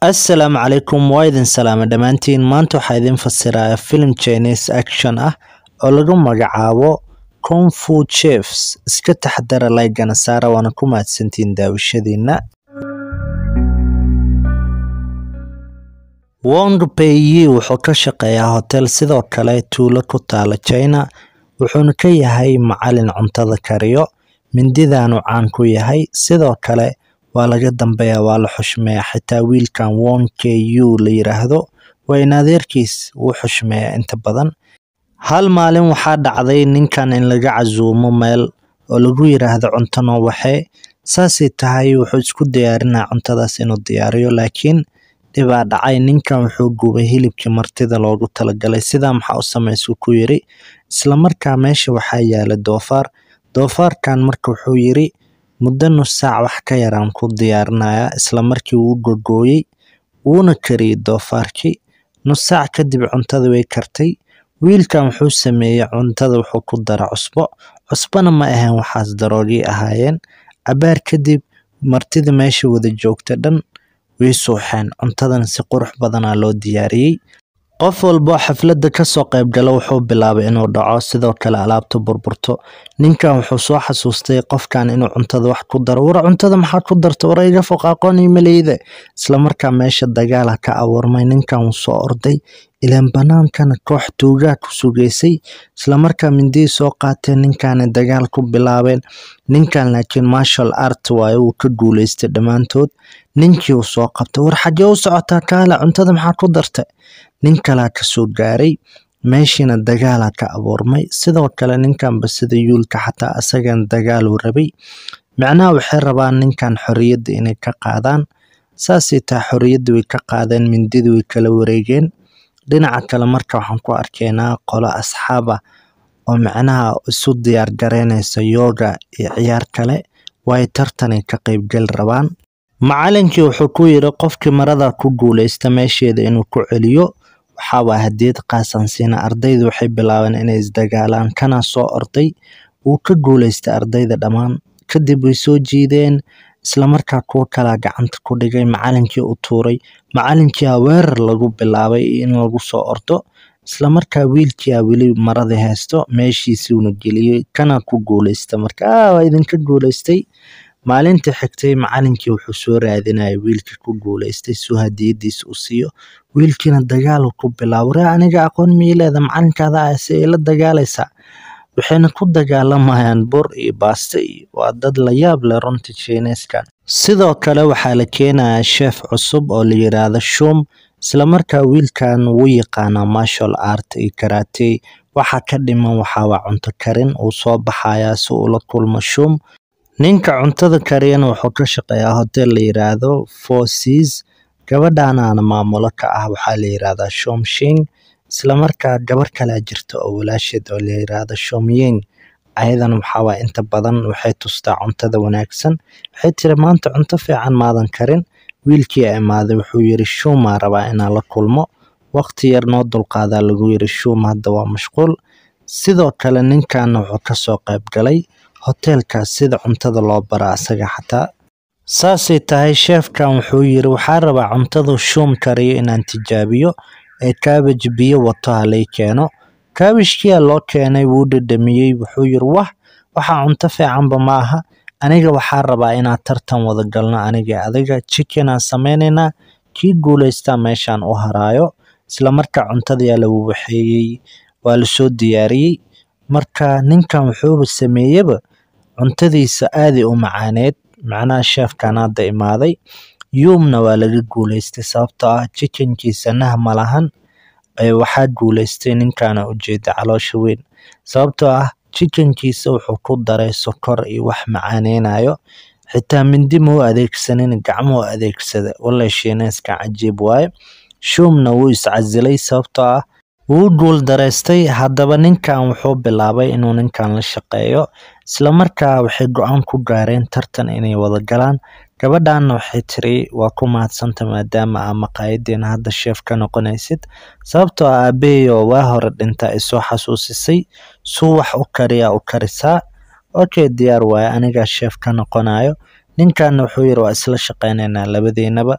Assalaamu calaykum waa idin salaame dhammaantiin maanta waxaa idin fasirayaa filim Chinese action ah oo lagu magacaabo Kung Fu Chiefs iska taxadara like-gana saara waana ku mahadsantihiin daawashadiina Wong Pei wuxuu ka shaqeeyaa hotel sidoo kale tuulo ku taala China wuxuuna ka yahay macalin cuntada kariyo mindidaanu caan ku yahay sidoo kale waa laga dambeeyaa waa la xushmeeyaa xitaa wiilkan Wong Ku la yiraahdo waa in adeerkiis wuu xushmeeyaa inta badan hal maalin waxaa dhacday ninkan in laga casuumo meel oo lagu yiraahdo cunto noo waxee saasay tahay wuxuu isku diyaarinaa cuntadaas inuu diyaariyo laakiin dhibaa dhacay ninkan wuxuu gubay hilibkii martida loogu talagalay sidaa maxaa u samaysuu ku yiri isla markaa meesha waxaa yaala doofaar doofaarkan marka wuxuu yiri muddo nus saac wax ka yaraan ku diyaarinayaa isla markii wuu gogooyey wuuna kariyey doofaarkii nus saac kadib cuntada way kartay wiilkan wuxuu sameeyey cuntada wuxuu ku dara cusbo cusbona ma ahayn waxaas daroogii ahaayeen cabaar kadib martida meesha wada joogta dhan way suuxeen cuntadan si qurux badanaa loo diyaariyey qof walbo xafladda kasoo qayb gala wuxuu bilaabay inuu dhaco sidoo kale alaabta burburto ninkan wuxuu soo xasuustay qofkan inuu cuntada wax ku daro war cuntada maxaa ku darta war iga foq aqoon imaleyda isla markaa meesha dagaala ka abuurmay ninkan wuu soo orday ilaan banaankana koox tuugaa ku sugaysay isla markaa mindii soo qaateen ninkaana dagaal ku bilaabeen ninkan laakiin marshal art waaye wuu ka guuleystay dhammaantood ninkii uu soo qabtay war xagee u socotaa kaale cuntada maxaa ku dartay nin kalaa kasoo gaaray meeshiina dagaalaa ka abuurmay sidoo kale ninkanba sida yuulka xataa asagan dagaaluu rabay macnaha waxay rabaan ninkan xorriyadda inay ka qaadaan saasay tahay xorriyadda way ka qaadeen mindida way kala wareegeen dhinaca kale marka waxaan ku arkaynaa qolo asxaab ah oo macnaha isu diyaar gareynaysa yooga iyo ciyaar kale way tartanay ka qaybgali rabaan macalinkii wuxuu ku yiri qofkii marada ku guuleysta meesheeda inuu ku celiyo waxaawaa hadiyad qaasan siina ardaydu waxay bilaabeen inay isdagaalaan kana soo orday wuu ka guuleystay ardayda dhammaan kadib way soo jiideen isla markaa kuwo kalaa gacanta ku dhigay macalinkii u tuuray macalinkiia weerar lagu bilaabay in lagu soo ordo isla markaa wiilkiia weli maradii haysto meeshiisuuna geliyey kana ku guuleysta marka waa idinka guuleystay maalintii xigtay macalinkii wuxuu soo raadinayay wiilkii ku guuleystay suu hadiyadiisa u siiyo wiilkiina dagaal ku bilaabo ree aniga aqoon miileeda macalinkaada ah si ay la dagaalaysaa waxayna ku dagaalamayaan bur iyo baasto iyo waa dad la yaab leh runtii chineskan sidoo kale waxaa la keenayaa sheef cusub oo la yiraahdo shum isla markaa wiilkan wuu yaqaanaa marshal art iyo karate waxa ka dhiman waxaa waa cunto karin uu soo baxayaa si uu la kulmo shum ninka cuntada kariyana wuxuu ka shaqeeyaa hotel la yiraahdo Four Seas gabadhaanaana maamulo ka ah waxaa la yiraahdaa Shom Shing isla markaa gabar kale jirta oo walaasheed oo la yiraahdo Shom Ying ayadana waxaa waa inta badan waxay tustaa cuntada wanaagsan waxay tiri maanta cunto fiican maadan karin wiilkii imaaday wuxuu yiri Shuma rabaa inaan la kulmo waqti yar noo dulqaadaa lagu yiri Shum hadda waa mashquul sidoo kale ninkan wuxuu kasoo qayb galay hoteelkaas sida cuntada loo bara asaga xataa saasay tahay sheefkan wuxuu yiri waxaa rabaa cuntada shum kariyo inaan tijaabiyo ee kaabaj biyo wato halay keeno kaabashkiyaa loo keenay wuu dhadhamiyey wuxuu yiri wah waxaa cunto fiicanba ma aha aniga waxaa rabaa inaan tartan wada galno aniga adiga chickenaan sameynaynaa kii guuleystaa meeshaan u haraayo isla markaa cuntadayaa la waxeeyey waa lasoo diyaariyey marka ninkan wuxuuba sameeyeba cuntadiisa aaday u macaaneed macnaha sheefkan hadda imaaday yuumna waa laga guuleystay sababtoo ah chickenkiisa nah ma lahan waxaa guuleystay ninkaana ujeeda caloosha weyn sababtoo ah chickenkiisa wuxuu ku daray sokor iyo wax macaaneynayo xitaa mindi ma u adeegsanin gacmo u adeegsada walla shiineyskan cajiib waaye shumna wuu iscasilay sababtoo ah wuu guul dareystay haddaba ninkan wuxuu bilaabay inuu ninkan la shaqeeyo isla markaa waxay go-aan ku gaareen tartan inay wada galaan gabadhanna waxay tiri waa ku mahadsanta maadaama aa maqaayadeena hadda sheef ka noqonaysid sababtoo ah aabaheyo waa hore dhinta ay soo xasuusisay suu wax u kariyaa u karisaa okay diyaar waaye anigaa sheef ka noqonayo ninkanna wuxuu yiri waa isla shaqeynaynaa labadeenaba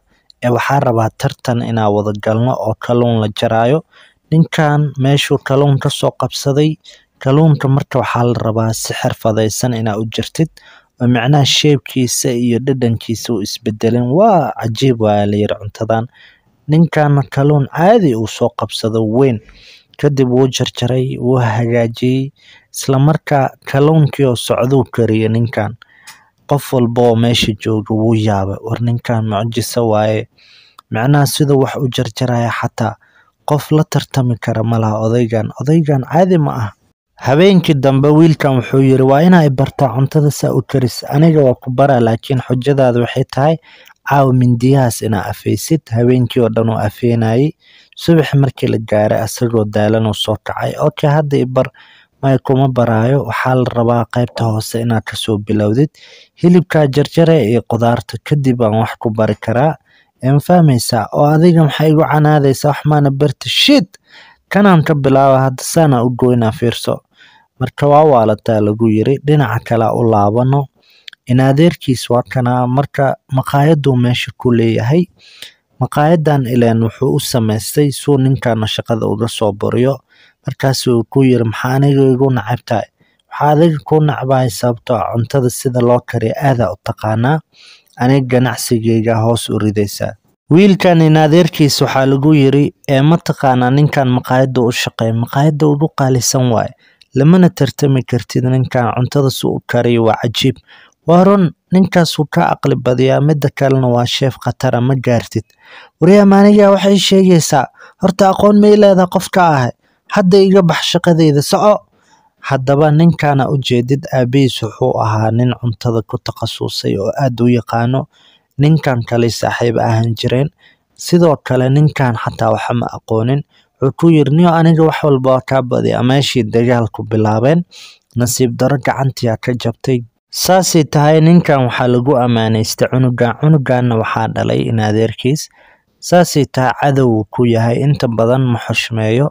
ee waxaa rabaa tartan inaa wada galno oo kalluun la jaraayo ninkan meeshuu kalluun ka soo qabsaday kalluunka marka waxaa la rabaa si xirfadaysan inaa u jirtid oo micnaha sheebkiisa iyo dhadhankiisa uu isbedelin waa cajiib waa la yiri cuntadan ninkan kalluun caadi uu soo qabsado weyn kadib wuu jarjaray wuu hagaajiyey isla markaa kalluunkii oo socduu kariyay ninkan qof walba oo meesha jooga wuu yaabay war ninkan mucjiso waaye micnaha siduu wax u jarjaraya xataa qof la tartami kara malaha odaygan odaygan caadi ma ah habeenkii dambe wiilkan wuxuu yiri waa inaa bartaa cuntada saa u karis aniga waa ku baraa laakiin xujadaada waxay tahay caawa mindiyahaas inaa afaysid habeenkii oo dhan uu afeynayay subax markii la gaaray asagoo daalan uu soo kacay okay hadda i bar may kuma baraayo waxaa la rabaa qaybta hoose inaad kasoo bilowdid hilibkaa jarjare iyo qudaarta kadib aan wax ku bari karaa ma fahmaysaa oo adiga maxay igu canaadaysaa wax maana barti shit kanaan ka bilaaba hadda saana u goynaa fiirso marka waa waalataa lagu yiri dhinaca kale u laabano in adeerkiis waa kanaa marka maqaayaduu meesha ku leeyahay maqaayadan ileen wuxuu u samaystay suu ninkana shaqada uga soo buriyo markaasuu ku yiri maxaa aniga igu nacab tahay waxaa adiga ku nacbahay sababtoo ah cuntada sida loo kariyo aadaa u taqaanaa aniga ganacsigeyga hoos u ridaysaa wiilkan in adeerkiis waxaa lagu yiri ee ma taqaanaa ninkan maqaayada u shaqeeya maqaayada ugu qaalisan waaye lamana tartami kartid ninkan cuntada si u kariyo waa cajiib waa run ninkaasuu ka aqli badiyaa mida kalena waa sheef khatara ma gaartid waryaa maaniga waxay sheegaysaa horta aqoon may leedaha qofka ahay hadda iga bax shaqadeyda soco haddaba ninkana ujeedid aabihiis wuxuu ahaa nin cuntada ku takhasusay oo aad u yaqaano ninkan kale saaxiib ahaan jireen sidoo kale ninkan xataa waxa ma aqoonin wuxuu ku yiri niyo aniga wax walba waa kaa badiya meeshii dagaalku bilaabeen nasiib daro gacantiyaa ka jabtay saasay tahay ninkan waxaa lagu ammaanaystay cunugan cunuganna waxaa dhalay in adeerkiis saasay tahay cadow ku yahay inta badan ma xushmeeyo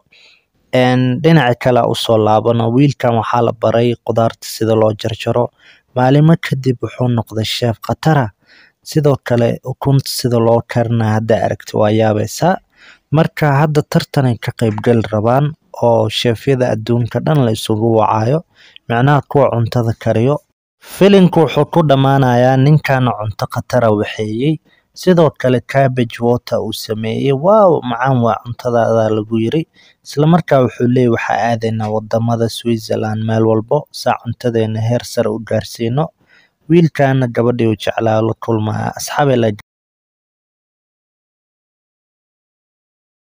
dhinaca kale usoo laabano wiilkan waxaa la baray qudaarta sida loo jarjaro maalimo kadib wuxuu noqday sheef khatara sidoo kale ukunta sida loo karina hadda aragti waa yaabaysaa marka hadda tartanay ka qaybgali rabaan oo sheefyada adduunka dhan la isugu wacayo micnaha kuwa cuntada kariyo filinku wuxuu ku dhammaanayaa ninkana cunto khatara waxeeyey sidoo kale cabbage water uu sameeyey waaw macaan waa cuntadaada lagu yiri islamarkaa wuxuu leeyay waxaa aadaynaa wadamada switzerland meel walbo saa cuntadeena heer sare u gaarsiino wiilkana gabadhii u jeclaa la kulmaya asxaabay la